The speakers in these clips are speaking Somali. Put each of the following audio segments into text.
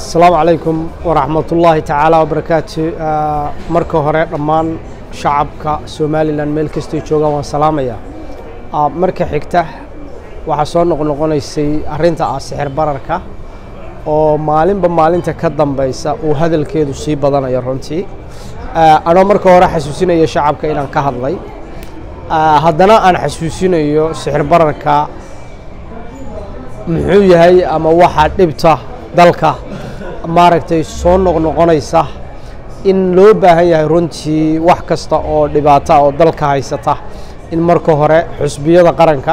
asalaamu calaykum waraxmat ullaahi tacaala wabarakaatu marka hore dhammaan shacabka somalilan meel kastay joogaan waan salaamaya marka xigta waxaa soo noqnoqonaysay arrinta ah sixir bararka oo maalinba maalinta ka dambeysa uu hadalkeedu sii badanayo runtii anoo marka hore xasuusinaya shacabka inaan ka hadlay haddana aan xasuusinayo sixir bararka muxuu yahay ama waxaa dhibta dalka maaragtay soo noqnoqonaysa in loo baahan yahay runtii wax kasta oo dhibaata oo dalka haysata in marka hore xusbiyada qaranka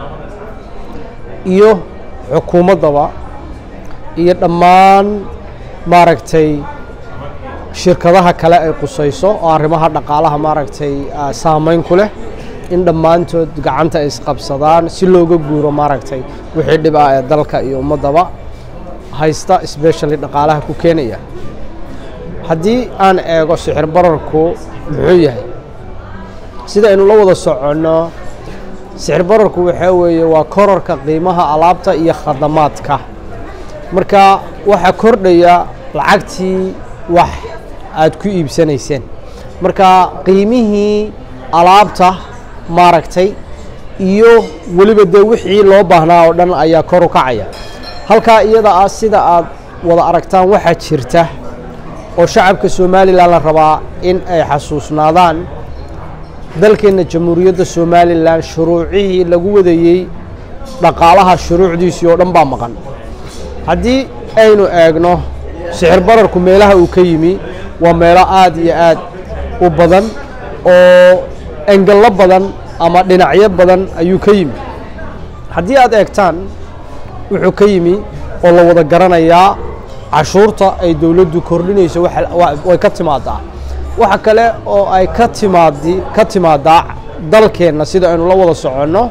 iyo xukuumaddaba iyo dhammaan maaragtay shirkadaha kale ay qusayso oo arrimaha dhaqaalaha maaragtay saameyn ku leh in dhammaantood gacanta ay isqabsadaan si looga guuro maaragtay wixii dhib ah ee dalka iyo ummaddaba haysta specially dhaqaalaha ku keenaya haddii aan eego sixir bararku muxuu yahay sida aynu la wada soconno sixir bararku waxaa weeye waa korarka qiimaha alaabta iyo khadamaadka marka waxaa kordhaya lacagtii wax aad ku iibsanayseen marka qiimihii alaabta maaragtay iyo weliba dee wixii loo baahnaa oo dhan ayaa kor u kacaya halkaa iyada ah sida aad wada aragtaan waxaa jirta oo shacabka somalilan la rabaa in ay xasuusnaadaan dalkeenna jamhuuriyadda somalilan shuruucihii lagu wadayey dhaqaalaha shuruucdiisii oo dhan baa maqan haddii aynu eegno sixir bararku meelaha uu ka yimi waa meelo aad iyo aad u badan oo engello badan ama dhinacyo badan ayuu ka yimi haddii aad eegtaan wuxuu ka yimi oo la wada garanayaa cashuurta ay dowladdu kordhinayso way ka timaadaa waxa kale oo ay ka timaadi ka timaadaa dalkeenna sida aynu la wada soconno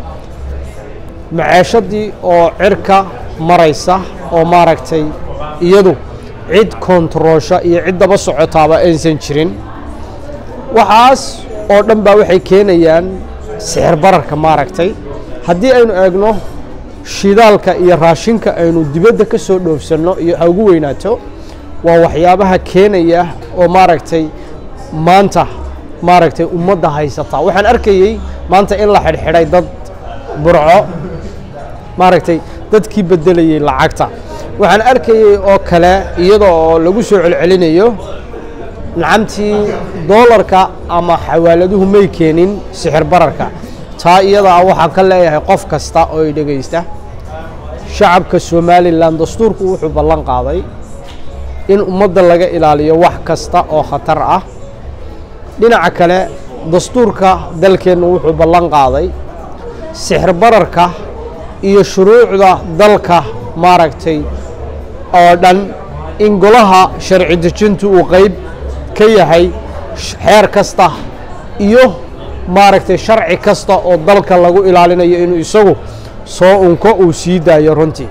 maceeshadii oo cirka maraysa oo maaragtay iyadu cid kontaroosha iyo cid daba socotaaba aysan jirin waxaas oo dhan baa waxay keenayaan sixir bararka maaragtay haddii aynu eegno shidaalka iyo raashinka aynu dibadda ka soo dhoofsanno iyo ha ugu weynaato waa waxyaabaha keenaya oo maaragtay maanta maaragtay ummadda haysata waxaan arkayey maanta in la xidhxidhay dad burco maaragtay dadkii beddelayey lacagta waxaan arkayey oo kale iyada oo lagu soo celcelinayo nacamtii doolarka ama xawaaladuhu may keenin sixir bararka taa iyada ah waxaan ka leeyahay qof kasta oo ay dhegaysta shacabka somalilan dastuurku wuxuu ballan qaaday in ummadda laga ilaaliyo wax kasta oo khatar ah dhinaca kale dastuurka dalkeennu wuxuu ballan qaaday sixir bararka iyo shuruucda dalka maaragtay oo dhan in golaha sharci dejintu uu qayb ka yahay xeer kasta iyo maaragtay sharci kasta oo dalka lagu ilaalinayo inuu isagu soo unko uu sii daayo runtii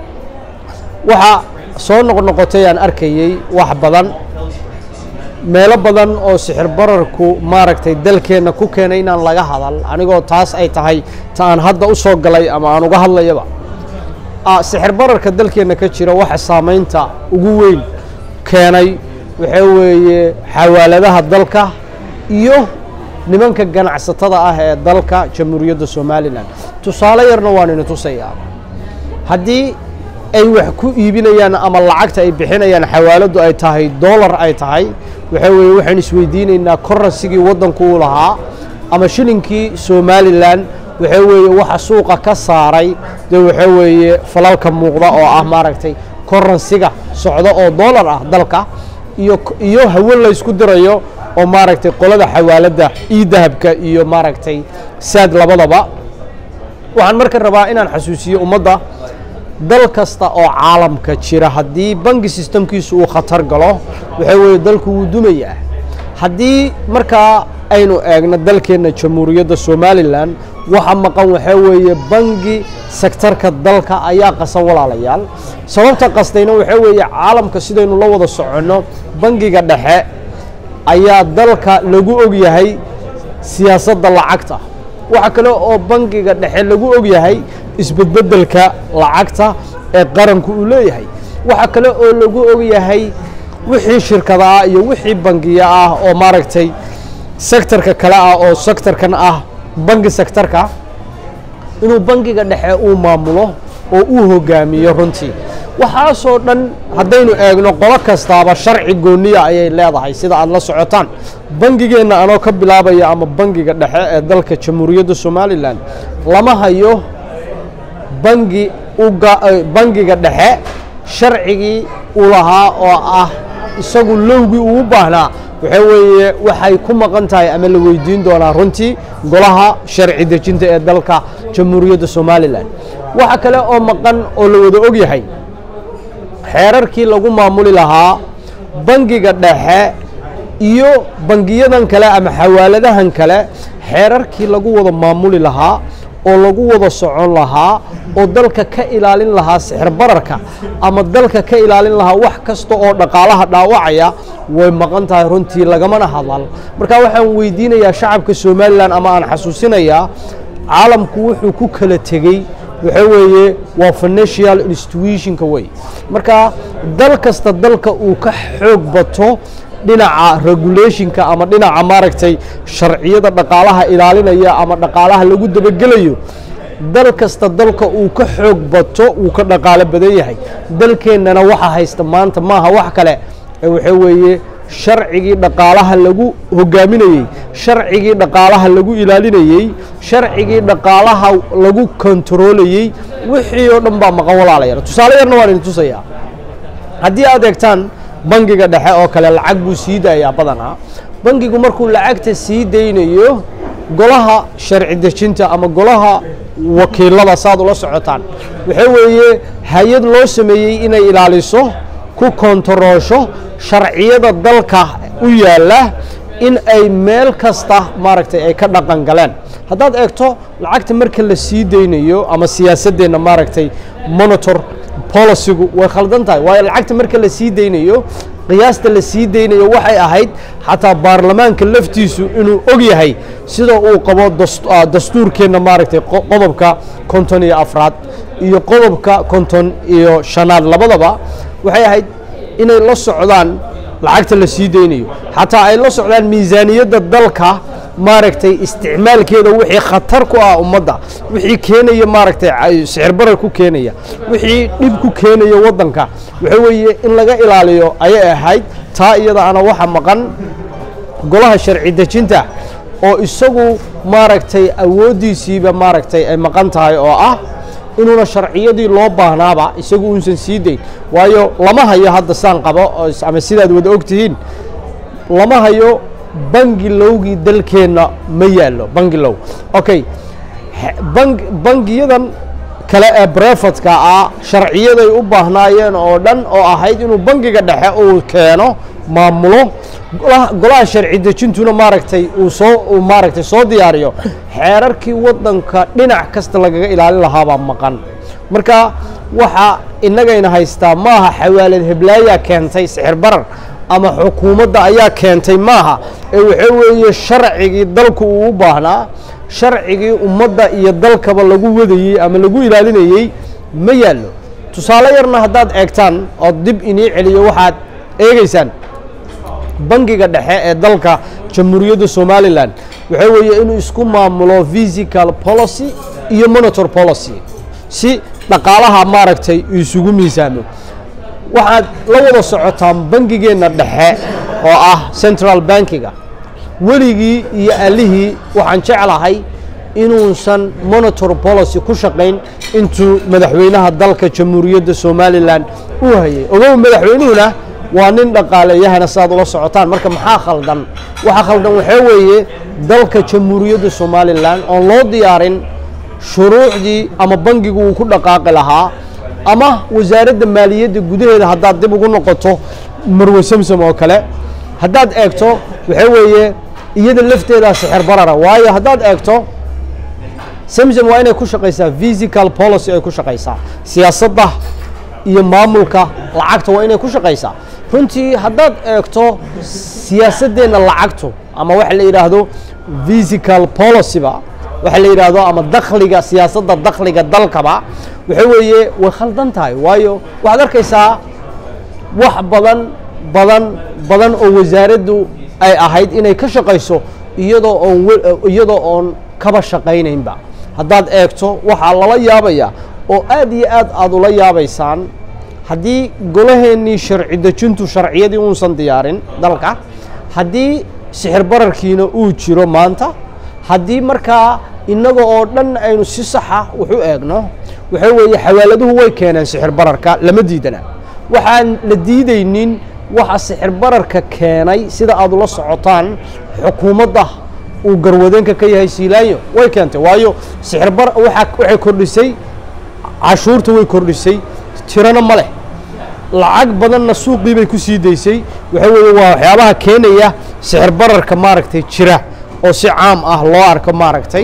waxaa soo noqnoqotay aan arkayey wax badan meelo badan oo sixir bararku maaragtay dalkeenna ku keenay inaan laga hadal anigoo taas ay tahay ta aan hadda u soo galay ama aan uga hadlayaba sixir bararka dalkeenna ka jira waxa saamaynta ugu weyn keenay waxaa weeye xawaaladaha dalka iyo nimanka ganacsatada ah ee dalka jamhuuriyadda somalilan tusaale yarna waan ina tusayaa haddii ay wax ku iibinayaan ama lacagta ay bixinayaan xawaaladdu ay tahay dollar ay tahay waxaa weeye waxaan isweydiinaynaa koransigii waddanku u lahaa ama shilinkii somalilan waxaa weeye waxa suuqa ka saaray dee waxaa weeye falalka muuqda oo ah maaragtay koransiga socda oo dollar ah dalka iyo iyo hawo laysku dirayo oo maaragtay qolada xawaaladda io dahabka iyo maaragtay saad labadaba waxaan marka rabaa inaan xasuusiyo ummadda dal kasta oo caalamka jira haddii bangi sistemkiisu uu khatar galo waxaa weeye dalku wuu dumayaa haddii markaa aynu eegno dalkeenna jamhuuriyadda somalilan waxa maqan waxaa weeye bangi sektarka dalka ayaa qasan walaalayaal sababta qastayna waxaa weeye caalamka sidaynu la wada soconno bangiga dhexe ayaa dalka lagu og yahay siyaasadda lacagta waxa kale oo bangiga dhexe lagu og yahay isbedbedelka lacagta ee qaranku uu leeyahay waxa kale oo lagu ogyahay wixii shirkada ah iyo wixii bangiya ah oo maaragtay sektorka kale ah oo sektorkan ah bangi sektorka inuu bangiga dhexe uu maamulo oo uu hogaamiyo runtii waxaasoo dhan haddaynu eegno qolo kastaaba sharci gooniya ayay leedahay sida aada la socotaan bangigeenna anoo ka bilaabaya ama bangiga dhexe ee dalka jamhuuriyadda somalilan lama hayo bangi bangiga dhexe sharcigii uu lahaa oo ah isagu lowgii uu u baahnaa waxaa weeye waxay ku maqan tahay ama la weydiin doonaa runtii golaha sharci dejinta ee dalka jamhuuriyadda somalilan waxa kale oo maqan oo la wada og yahay xeerarkii lagu maamuli lahaa bangiga dhexe iyo bangiyadan kale ama xawaaladahan kale xeerarkii lagu wada maamuli lahaa oo lagu wada socon lahaa oo dalka ka ilaalin lahaa sixir bararka ama dalka ka ilaalin lahaa wax kasta oo dhaqaalaha dhaawacaya way maqan tahay runtii lagamana hadal marka waxaan weydiinayaa shacabka somalilan ama aan xasuusinayaa caalamku wuxuu ku kala tegey waxa weeye waa financial institutionka wey marka dal kasta dalka uu ka xoog bato dhinaca regulationka ama dhinaca maaragtay sharciyada dhaqaalaha ilaalinaya ama dhaqaalaha lagu dabagelayo dal kasta dalka uu ka xoog bato uu ka dhaqaalo badan yahay dalkeennana waxa haysta maanta maaha wax kale ee waxa weeye sharcigii dhaqaalaha lagu hogaaminayey sharcigii dhaqaalaha lagu ilaalinayey sharcigii dhaqaalaha lagu kontarolayey wixii oo dhan baa maqan walaalayaan tusaale yarna waan idin tusayaa haddii aad eegtaan bangiga dhexe oo kale lacag buu sii daayaa badanaa bangigu markuu lacagta sii daynayo golaha sharci dejinta ama golaha wakiilada saad ula socotaan waxa weeye hay-ad loo sameeyey inay ilaaliso ku kontaroosho sharciyada dalka u yaalla in ay meel kasta maaragtay ay ka dhaqan galeen haddaad eegto lacagta marka la sii daynayo ama siyaasaddeenna maaragtay monitor bolicigu way khaldan tahay waayo lacagta marka la sii daynayo qiyaasta la sii daynayo waxay ahayd xataa baarlamaanka laftiisu inuu og yahay sida uu qabo dastuurkeenna maaragtay qodobka konton iyo afraad iyo qodobka konton iyo shanaad labadaba waxay ahayd inay la socdaan lacagta la sii daynayo xataa ay la socdaan miisaaniyadda dalka maaragtay isticmaalkeeda wixii khatar ku ah ummadda wixii keenaya maaragtay sixir barar ku keenaya wixii dhib ku keenaya waddanka waxa weeye in laga ilaaliyo ayay ahayd taa iyada ana waxa maqan golaha sharci dejinta oo isagu maaragtay awooddiisiiba maaragtay ay maqan tahay oo ah inuuna sharciyadii loo baahnaaba isagu uusan sii dayn waayo lama hayo hadda saan qabo ama sidaad wada og tihiin lama hayo bangi lowgii dalkeenna ma yaallo bangi low okay bangiyadan kale ee brefatka ah sharciyaday u baahnaayeen oo dhan oo ahayd inuu bangiga dhexe uu keeno maamulo golaha sharci dejintuna maaragtay uu soo uu maaragtay soo diyaariyo xeerarkii waddanka dhinac kasta lagaga ilaalin lahaabaa maqan marka waxa innagayna haystaa maaha xawaalad heblaayaa keentay sixir barar ama xukuumadda ayaa keentay maaha ee waxa weeye sharcigii dalku uu u baahnaa sharcigii ummadda iyo dalkaba lagu wadayey ama lagu ilaalinayey ma yaallo tusaale yarna haddaad eegtaan oo dib inii celiyo waxaad eegeysaan bangiga dhexe ee dalka jamhuuriyadda somalilan waxa weeye inuu isku maamulo physical policy iyo monitor policy si dhaqaalaha maaragtay isugu miisaamo waxaad la wada socotaan bangigeenna dhexe oo ah central bankiga weligii iyo allihii waxaan jeclahay inuusan monitor policy ku shaqayn intuu madaxweynaha dalka jamhuuriyadda somalilan uu hayay ogow madaxweynuhuna waa nin dhaqaaleyahana sidaad ula socotaan marka maxaa khaldan waxaa khaldan waxaa weeye dalka jamhuuriyadda somalilan oon loo diyaarin shuruucdii ama bangigu uu ku dhaqaaqi lahaa ama wasaaradda maaliyadda gudaheeda haddaad dib ugu noqoto marwe samsam oo kale haddaad eegto waxaa weeye iyada lafteedaa sixir barara waayo haddaad eegto samsam waa inay ku shaqaysaa physical policy ay ku shaqaysaa siyaasadda iyo maamulka lacagta waa inay ku shaqaysaa runtii haddaad eegto siyaasaddeenna lacagtu ama waxa la yidhaahdo physical policyba waxa la yidhaahdo ama dakhliga siyaasadda dakhliga dalkaba waxa weeye way khaldan tahay waayo waxaad arkaysaa wax badan badan badan oo wasaaraddu ay ahayd inay ka shaqayso iyadoo oon iyadoo oon kaba shaqaynaynba haddaad eegto waxaa lala yaabayaa oo aad iyo aad aada ula yaabaysaan haddii golaheennii sharci dejintu sharciyadii uusan diyaarin dalka haddii sixir bararkiina uu jiro maanta haddii markaa innaga oo dhan aynu si saxa wax u eegno waxaa weeye xawaaladuhu way keeneen sixir bararka lama diidana waxaan la diidaynin waxa sixir bararka keenay sida aad ula socotaan xukuumadda uu garwadeenka ka yahay siilaanyo way keentay waayo sixir bar waxay kordhisay cashuurta way kordhisay tirana ma leh lacag badanna suuqii bay ku sii daysay waxa weeye waa waxyaabaha keenaya sixir bararka maaragtay jira oo si caam ah loo arko maaragtay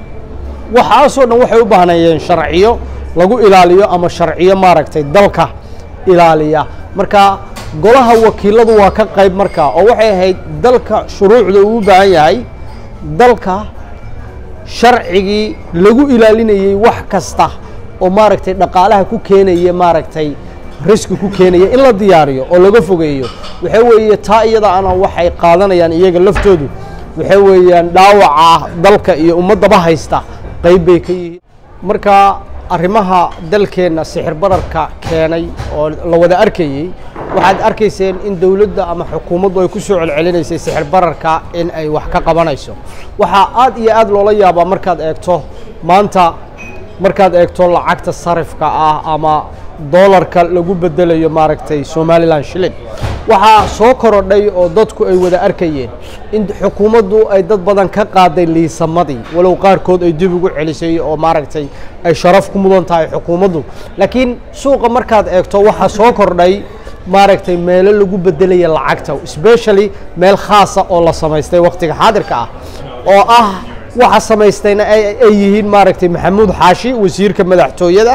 waxaasoo dhan waxay u baahnayeen sharciyo lagu ilaaliyo ama sharciyo maaragtay dalka ilaaliya marka golaha wakiiladu waa ka qayb markaa oo waxay ahayd dalka shuruucda uu u baahan yahay dalka sharcigii lagu ilaalinayey wax kasta oo maaragtay dhaqaalaha ku keenaya maaragtay riski ku keenaya in la diyaariyo oo laga fogeeyo waxaa weeye taa iyada ana waxay qaadanayaan iyaga laftoodu waxaa weeyaan dhaawaca dalka iyo ummaddaba haysta qayb bay ka yihiin marka arrimaha dalkeenna sixir bararka keenay oo la wada arkayey waxaad arkayseen in dowladda ama xukuumaddu ay ku soo celcelinaysay sixir bararka in ay wax ka qabanayso waxaa aad iyo aad loola yaabaa markaad eegto maanta markaad eegto lacagta sarifka ah ama doolarka lagu bedelayo maaragtay somalilan shilin waxaa soo korodhay oo dadku ay wada arkayeen in xukuumaddu ay dad badan ka qaaday liisamadii walow qaarkood ay dib ugu celisay oo maaragtay ay sharaf ku mudan tahay xukuumaddu laakiin suuqa markaad eegto waxaa soo kordhay maaragtay meelo lagu bedelaya lacagta specially meel khaasa oo la samaystay wakhtiga xaadirka ah oo ah waxa samaystayna ay yihiin maaragtay maxamuud xaashi wasiirka madaxtooyada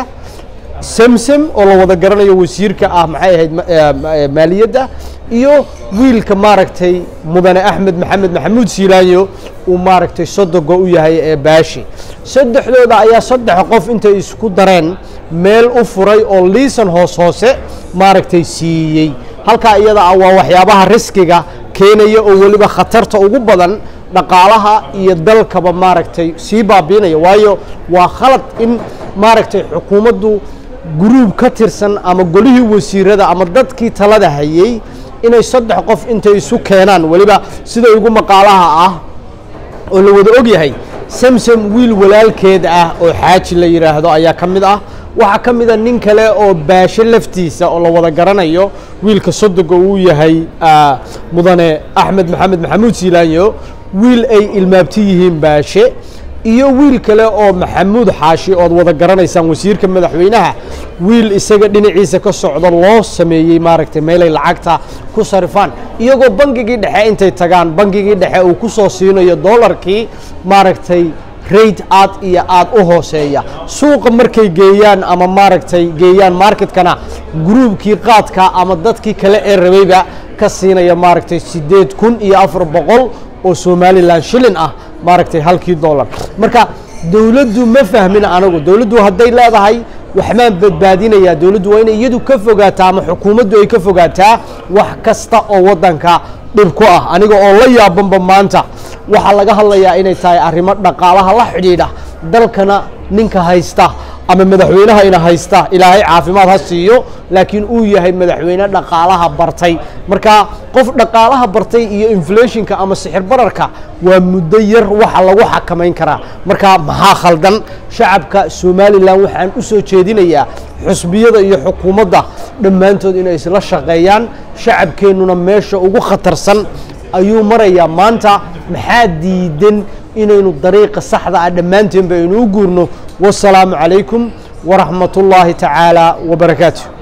semsem oo la wada garanayo wasiirka ah maxay ahayd maaliyadda iyo wiilka maaragtay mudane axmed maxamed maxamuud siilaanyo uu maaragtay sodogo u yahay ee baashi saddexdooda ayaa saddex qof intay isku dareen meel u furay oo liisan hoos hoose maaragtay siiyey halkaa iyada ah waa waxyaabaha riskiga keenaya oo weliba khatarta ugu badan dhaqaalaha iyo dalkaba maaragtay sii baabiinaya waayo waa khalad in maaragtay xukuumaddu guruub ka tirsan ama golihii wasiirada ama dadkii talada hayey inay saddex qof intay isu keenaan weliba sida ugu maqaalaha ah oo la wada og yahay samsam wiil walaalkeed ah oo xaaji la yidhaahdo ayaa ka mid ah waxaa ka mid a nin kale oo baasho laftiisa oo la wada garanayo wiilka sodoga uu yahay mudane axmed maxamed maxamuud siilaanyo wiil ay ilmaabti yihiin baashe iyo wiil kale oo maxamuud xaashi ood wada garanaysaan wasiirka madaxweynaha wiil isaga dhinaciisa ka socdo loo sameeyey maaragtay meelay lacagta ku sarifaan iyagoo bangigii dhexe intay tagaan bangigii dhexe uu ku soo siinayo doolarkii maaragtay rate aad iyo aad u hooseeya suuqa markay geeyaan ama maaragtay geeyaan marketkana gruubkii qaadka ama dadkii kale ee rabayba ka siinaya maaragtay siddeed kun iyo afar boqol oo somalilan shilin ah maaragtay halkii dollar marka dowladdu ma fahmin anagu dowladdu hadday leedahay waxbaan badbaadinayaa dowladdu waa inay iyadu ka fogaataa ama xukuumaddu ay ka fogaataa wax kasta oo waddanka dhib ku ah aniga oo la yaabanba maanta waxaa laga hadlayaa inay tahay arrimo dhaqaalaha la xidhiidha dalkana ninka haysta ama madaxweynaha ina haysta ilaahay caafimaad ha siiyo laakiin uu yahay madaxweyne dhaqaalaha bartay marka qof dhaqaalaha bartay iyo inflationka ama sixir bararka waa muddo yar waxa lagu xakamayn karaa marka maxaa khaldan shacabka somalilan waxaan u soo jeedinayaa xusbiyada iyo xukuumadda dhammaantood inay isla shaqeeyaan shacabkeennuna meesha ugu khatarsan ayuu marayaa maanta maxaa diidan inaynu dariiqa saxda ah dhammaanteenba aynu u guurno wasalaamu calaykum waraxmat ullaahi tacaala wabarakaatu